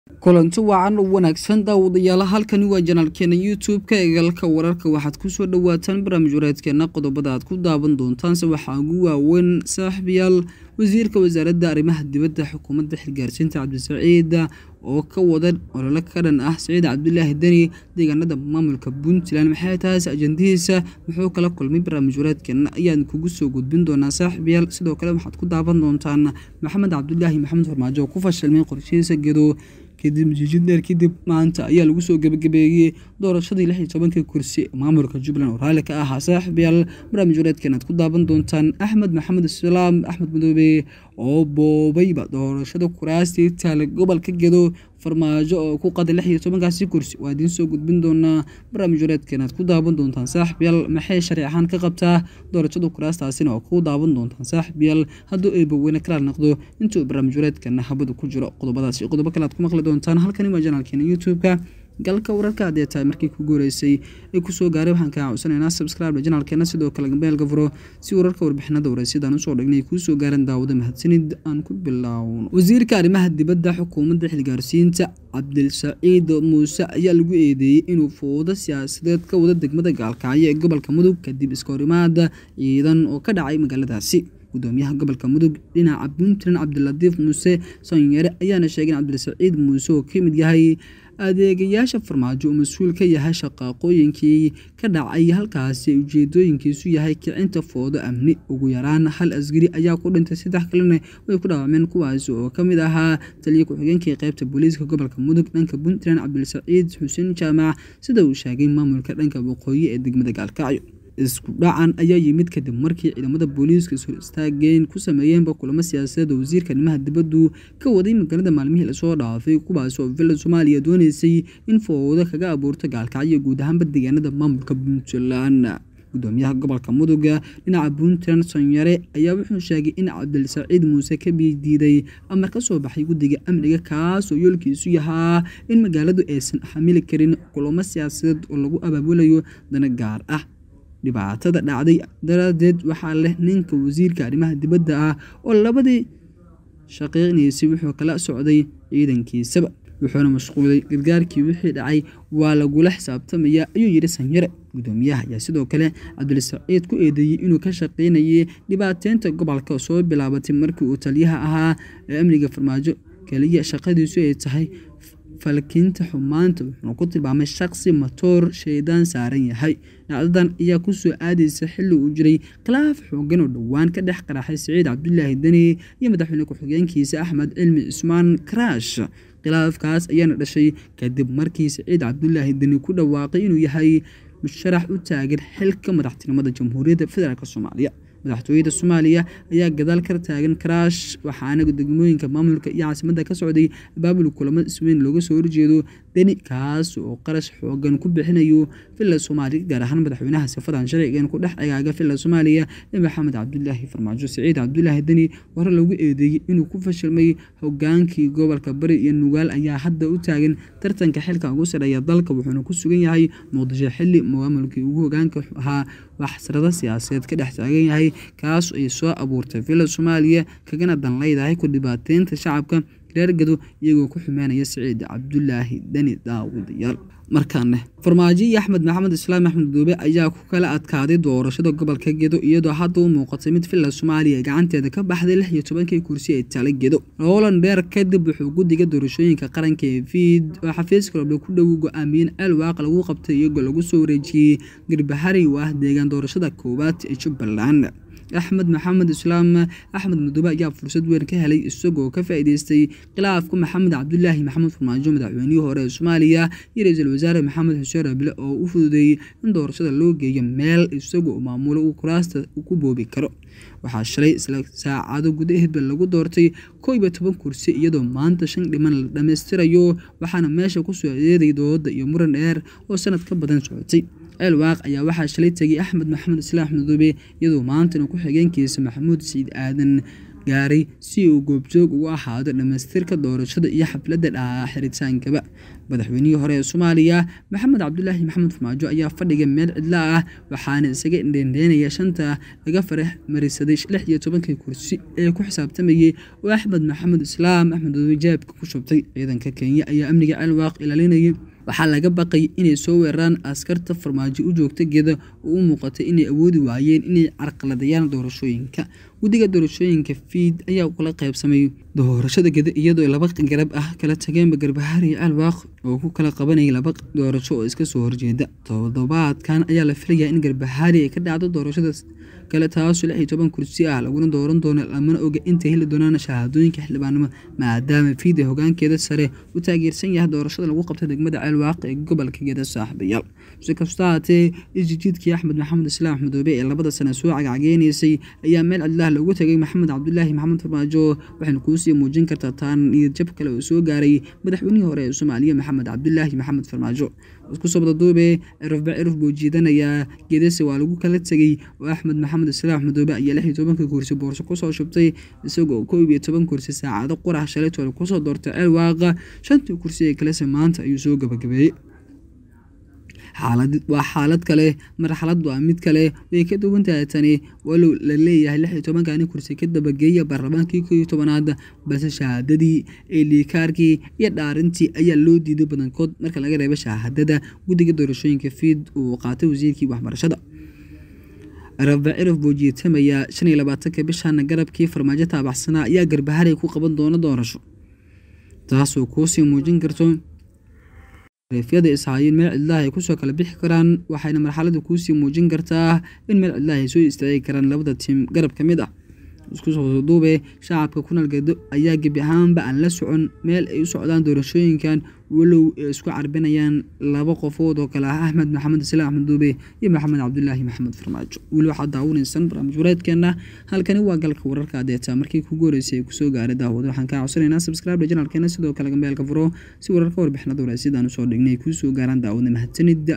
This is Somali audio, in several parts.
kulanti wacan u wanaagsan daawadayaal halkani waa janaalkeena youtube-ka eegalka wararka waxaad kusoo dhawaataan barnaamij wareedkeena qodobada aad ku daawan doontaanse waxaa ugu waaweyn saaxiibayaal wasiirka wasaaradda arrimaha dibadda xukuumadda xilgaarsiinta cabdisaciid oo ka wada ololo ka dhan ah saciid cabdulaahi deni deegaanada maamulka puntland maxay tahaas ajandihiisa muxuu kala kulmay barnaamij wareedkeena ayaan kugu soo gudbin doonaa saaxiibayaal sidoo kale waxaad ku daawan doontaan maxamed cabdulaahi maxamed farmaajo oo ku fashilmay qorshihiisa gedo kadib jiijid dheer kadib maanta ayaa lagu soo gebagabeeyey doorashadii lix iyo tobankii kursi maamulka jubbaland oo raalli ka ahaa saaxiibayaal barnaamij wareedkan aad ku daawan doontaan axmed maxamed islaam axmed madoobe oo boobayba doorashada kuraastii taale gobolka gedo farmaajo oo ku qaday lix iyo tobankaasi kursi waa idiin soo gudbin doonaa barnaamij wareedkan aad ku daawan doontaan saaxiibayaal maxay sharci ahaan ka qabtaa doorashada kuraastaasina oo ku daawan doontaan saaxiibayaal hadduu eebaweyne kalaal noqdo intuu barnaamij wareedkana habada ku jiro qodobadaas iyo qodobo kale aad ku maqli doontaan halkani waa janaalkeena youtube-ka galka wararka haddee tahay markii ku guureysay ee kusoo gaaray waxaan kaa codsanaynaa subscribe janaalkeena sidoo kale gambeelka furo si wararka warbixinada wareysyadaan usoo dhignay kuusoo gaaran daawada mahadsanid aan ku bilaawno wasiirka arrimaha dibadda xukuumadda xilgaarsiinta cabdilsaciid muuse ayaa lagu eedeeyey inuu foodo siyaasadeed ka wada degmada gaalkacyo ee gobolka mudug kadib iskahorimaada ciidan oo ka dhacay magaaladaasi gudoomiyaha gobolka mudug dhinaca puntland cabdilatiif muuse sanyare ayaana sheegay in cabdilsaciid muuse oo ka mid yahay adeegayaasha farmaajo uu mas-uul ka yahay shaqaaqooyinkii ka dhacay halkaasi ujeedooyinkiisu yahay kicinta foodo amni ugu yaraan hal asgari ayaa ku dhintay saddex kalena way ku dhaawacmeen kuwaasi oo ka mid ahaa taliya ku-xigeenkii qaybta booliiska gobolka mudug dhanka puntland cabdilsaciid xuseen jaamac sida uu sheegay maamulka dhanka waqooyi ee degmada gaalkacyo isku dhacan ayaa yimid kadib markii ciidamada booliiska ishor istaageen ku sameeyeenba kulamo siyaasadeed oo wasiirka arrimaha dibaddu ka waday magaalada maalmihii lasoo dhaafay kuwaas oo villa soomaaliya dooneysay in foodo kaga abuurto gaalkacyo guud ahaanba deegaanada maamulka puntland gudoomiyaha gobolka muduga dhinaca puntland sanyare ayaa wuxuu sheegay in cabdilsaciid muuse ka diiday amar ka soo baxay guddiga amniga kaasoo yoolkiisu yahaa in magaaladu aysan xamili karin kulamo siyaasadeed oo lagu abaabulayo dana gaar ah dhibaatada dhacday daraadeed waxaa leh ninka wasiirka arrimaha dibadda ah oo labadii shaqeynaysay wuxuu kala socday ciidankiisaba wuxuuna mashquulay gargaarkii wixii dhacay waa lagula xisaabtamaya ayuu yidhi sanyare gudoomiyaha ayaa sidoo kale cabdilsaciid ku eedeeyey inuu ka shaqeynayay dhibaateynta gobolka soo bilaabatay markii uu taliyaha ahaa ee amniga farmaajo keliya shaqadiisu ay tahay falkinta xumaanta wuxuuna ku tilmaamay shaqsi matoor shaydaan saaran yahay dhacdadan ayaa kusoo aadaysa xilli uu jiray khilaaf xoogan oo dhowaan ka dhex qaraxay saciid cabdulaahi deni iyo madaxweyne ku-xigeenkiisa axmed cilmi cismaan karaash khilaafkaas ayaana dhashay kadib markii saciid cabdulaahi deni ku dhawaaqay inuu yahay musharax u taagan xilka madaxtinimada jamhuuriyadda federaalk soomaaliya madaxtooyada soomaaliya ayaa gadaal ka taagan karaash waxaana degmooyinka maamulka iyo caasimadda ka socday abaabul kulamo isweyn looga soo horjeedo deni kaas oo qarash xoogan ku bixinayo villa soomaaliya gaar ahaan madaxweynaha sifadan sharcigan ku dhex egaaga villa soomaaliya ee maxamed cabdulaahi farmaajo saciid cabdulaahi deni hore lagu eedeeyey inuu ku fashilmay hogaankii gobolka bari iyo nugaal ayaa hadda u taagan tartanka xilka ugu sareeya dalka wuxuuna ku sugan yahay muqdisho xili maamulkii ugu hogaanka ahaa waxsarada siyaasadeed ka dhex taagan yahay kaas ay soo abuurtay villa soomaaliya kagana dan leedahay ku dhibaateynta shacabka reer gado iyagoo ku xumeynaya saciid cabdulaahi deni daawadayaal markaane farmaajo iyo axmed maxamed islaam axmed doobe ayaa ku kala adkaaday doorashada gobolka gedo iyadoo hadda u muuqatay mid villa soomaaliya gacanteeda ka baxday lix iyo tobankii kursi ee tala gedo roland dheer kadib wuxuu guddiga doorashooyinka qaranka ee fiid oo xafiiska roble ku dhow go-aamiyeen ceel waaq lagu qabtay iyagoo lagu soo wareejiyey garbahari oo ah deegaan doorashada koowaad ee jubbaland axmed maxamed islaam axmed madoobe ayaa fursad weyn ka helay isagoo ka faa'iideystay khilaafka maxamed cabdulaahi maxamed farmaajo madaxweynihii hore ee soomaaliya iyo ra-iisul wasaare maxamed xuseen rabile oo u fududeeyey in doorashada loo geeyo meel isagoo maamulo uu kuraasta ku boobi karo waxaa shalay isla saacado gudaheedba lagu doortay koo iyo toban kursi iyadoo maanta shan dhiman la dhammaystirayo waxaana meesha ku soo eeday dooda iyo muran dheer oo sanad ka badan socotay ceel waaq ayaa waxaa shalay tegay axmed maxamed islaam axmed dube iyadoo maantana ku-xigeenkiisa maxamuud saciid aadan gaaray si uu goobjoog ugu ahaado dhammaystirka doorashada iyo xafladda xeritaankaba madaxweynihii hore ee soomaaliya maxamed cabdulaahi maxamed farmaajo ayaa fadhiga meel cidla ah waxaana isaga indhendheynaya shanta laga farax marisaday lix iyo tobankii kursi ee ku xisaabtamayay oo axmed maxamed islaam axmed jaabka ku shubtay ciidanka kenya ayaa amniga celwaaq ilaalinayay waxaa laga baqay inay soo weeraraan askarta farmaajo u joogta geeda oo u muuqatay inay awoodi waayeen inay carqaladayaan doorashooyinka guddiga doorashooyinka fiid ayaa kula qaybsamay doorashada geda iyadoo laba garab ah kala tageenba garbahaar iyo alwaaq oo ku kala qabanayay laba doorasho oo iska soo horjeeda toddobaadkan ayaa la filayaa in garbahaari ay ka dhacdo doorashada kale taasoo lix iyo toban kursi ah laguna dooran doono lamana oga intay heli doonaan shahaadooyinka xildhibaanimo maadaama fiid ee hogaankeeda sare u taageersan yahay doorashada lagu qabta degmada ceelwaaq ee gobolka geeda saaxiibayaal si kasta haatee isjijiidkii axmed maxamed islaam axmedoobe ee labada sane soo cagcageynaysay ayaa meel cidlaha loogu tegay maxamed cabdulaahi maxamed farmaajo waxayna kuusii muujin kartaa taan niyadjab kale oo soo gaaray madaxweynihii hore ee soomaaliya maxamed cabdulaahi maxamed farmaajo isku sobdaduube cirufba ciruf buu jiidanayaa geedase waa lagu kala tegey oo axmed maxamed islaam axmedoobe ayaa lix iyo tobanka kursi boorso kusoo shubtay isagoo koob iyo toban kursi saacado qurax shalay toole kusoo doortay ceel waaqa shantii kursi ee kalese maanta ayuu soo gabagabeeyey waa xaalad kale marxalad waa mid kale way ka duwan tahay tani walow la leeyahay lix iyo tobankani kursi ka dabageeya baarlamaankii koo iyo tobanaad balse shahaadadii eeliikaarkii iyo dhaarintii ayaa loo diiday badankood marka laga reebo shahaadada guddiga doorashooyinka fiid uu qaatay wasiirkii waxbarashada rafa ciraf buu jiitamayaa shan iyo labaatanka bishan garabkii farmaajo taabaxsanaa ayaa garbaharay ku qaban doona doorasho taasoo kuusii muujin karto reefyada ishaayeen meel cidlaha ay kusoo kala bixi karaan waxayna marxalada kuusii muujin kartaa in meel cidlaha ay soo istaagi karaan labada tiim garab ka mid ah isku soo duube shacabka kunal gedo ayaa gebi ahaanba aan la socon meel ay u socdaan doorashooyinkan walow ay isku carbinayaan laba qofood oo kale ah axmed maxamed islaam axmed duube iyo maxamed cabdulaahi maxamed farmaajo weli waxaad daawanaysan barnaamij wareedkeena halkani waa galka wararka adeeta markii kugu horeysay ay kusoo gaaray daawada waxaan kaa codsanaynaa subscribe janalkeena sidoo kale gambeelka furo si wararka warbixinada wareysidaan usoo dhignay kusoo gaaraan daawada mahadsanida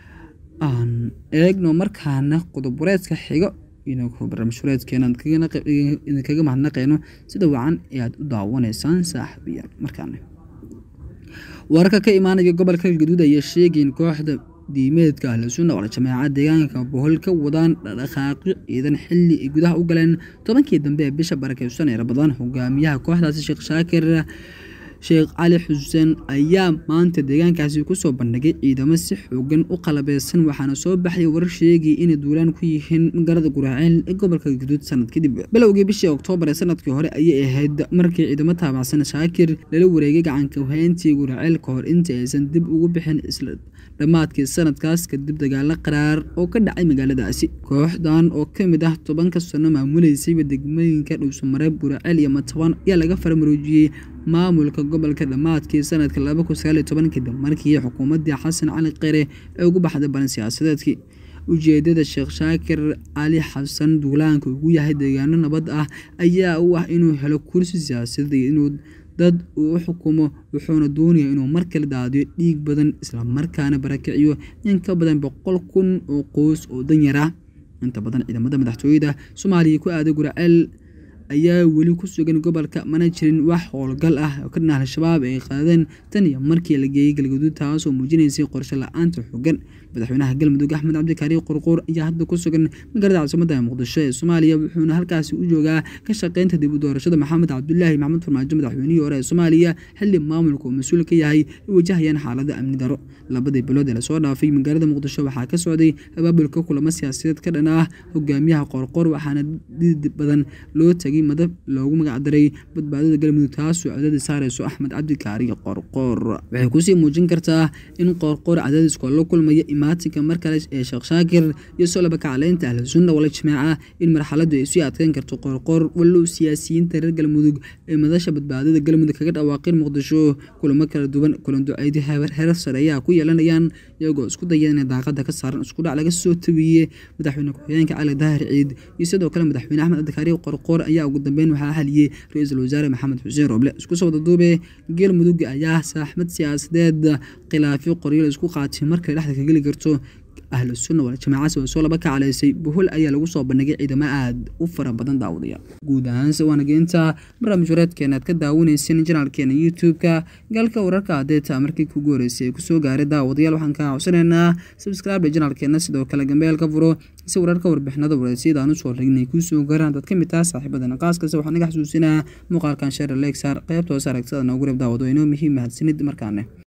aan eegno markaana qodob wareedka xigo barnaamijhureedkeena idinkaga mahadnaqeyno sida wacan ee aad u daawanaysaan saaxiibayaal markaana wararka ka imaanaya gobolka galgaduud ayaa sheegayn kooxda diimeedka ahlu sunna wala jameecad deegaanka bohol ka wadaan dhaqaaqyo ciidan xilli ay gudaha u galeen tobankii dambe ee bisha barakeysan ee rabadaan hogaamiyaha kooxdaasi sheekh shaakir sheekh cali xuseen ayaa maanta deegaankaasi kusoo bandhigay ciidamo si xoogan u qalabeysan waxaana soo baxay warar sheegay inay duulaan ku yihiin magaalada guraaceel ee gobolka galgaduud sanad kadib bilowgii bishii oktoobar ee sanadkii hore ayay ahayd markii ciidamo taabacsan shaakir lala wareegay gacanka hayntii guraaceel ka hor inta aysan dib ugu bixin isla dhammaadkii sanadkaas kadib dagaalo qaraar oo ka dhacay magaaladaasi kooxdan oo ka mid ah tobanka sano maamuleysayba degmooyinka dhuusamareeb guraaceel iyo matabaan ayaa laga farmaroojiyey maamulka gobolka dhammaadkii sanadka laba kun sagaal iyo toban kadib markii xukuumaddii xasan cali kheyre ee ugu baxday balan siyaasadeedkii ujeedada sheekh shaakir cali xasan duulaanka ugu yahay deegaano nabad ah ayaa u ah inuu helo kursi siyaasadeed iyo inuu dad uu u xukumo wuxuuna doonaya inuu mar kale daadiyo dhiig badan islamarkaana barakiciyo in ka badan boqol kun oo qoys oo danyar ah inta badan ciidamada madaxtooyada soomaaliya ku aaday guraceel ayaa weli ku sugan gobolka mana jirin wax howlgal ah oo ka dhan al-shabaab ay qaadeen tan iyo markii la geeyey galgaduud taasoo muujinaysay qorshe la-aanta xogan madaxweynaha galmudug axmed cabdikaari qorqoor ayaa hadda ku sugan magaalada caasimada muqdisho ee soomaaliya wuxuuna halkaasi u joogaa ka shaqeynta dib u doorashada maxamed cabdulaahi maxamed farmaajo madaxweynihii hore ee soomaaliya xilli maamulka uu mas-uul ka yahay ay wajahayaan xaalada amni daro labadii bilood ee lasoo dhaafay magaalada muqdisho waxaa ka socday abaabulka kulamo siyaasadeed ka dhan ah hogaamiyaha qorqoor waxaana did badan loo tagay madab loogu magacdaray badbaadada galmudug taasoo cadaadis saareyso axmed cabdikaari qorqoor waxay kusii muujin kartaa in qorqoor cadaadiska la kulmaya imaatinka mar kale ee sheekh shaakir iyo solaba kacaleynta ahlu sunna wala jamaaca in marxaladu ay sii adkeyn karto qorqoor walow siyaasiyiinta reer galmudug ee madasha badbaadada galmudug kaga dhawaaqeen muqdisho kulamo kala duwan kulan duceydi heer sare ayaa ku yeelanayaan iyagoo isku daya inay daaqada ka saaran iskudhac laga soo tabiye madaxweyne ku-xigeenka cali daahir ciid iyo sidoo kale madaxweyne axmed cabdikaari qorqoor ayaa ugu dambeyn waxaa xaliyey ra-iisul wasaare maxamed xuseen roble isku soo wadaduube galmudug ayaa saaxmad siyaasadeed khilaafyo qoryo la isku qaatay markay dhexda ka geli karto ahlu sunna wal jamaacasi waa soo laba kacalaysay bohol ayaa lagu soo bandhigay ciidamo aad u fara badan daawadayaal guud ahaanse waana geenta barnaamij wareedkeena aad ka daawanaysin janaalkeena youtube-ka galka wararka adeeta markii kugu horeysay ee kusoo gaaray daawadayaal waxaan kaa codsanaynaa subscribe janaalkeena sidoo kale gambeelka furo si wararka warbixinada wareesyada aan usoo dhignay kuusoo gaaraan dad ka mid taha saaxiibadana qaaskase waxaan naga xasuusinaa muuqaalkan sheer lexar qaybta hoose aragtada noogu reeb daawado inoo muhiim mahadsanid markaane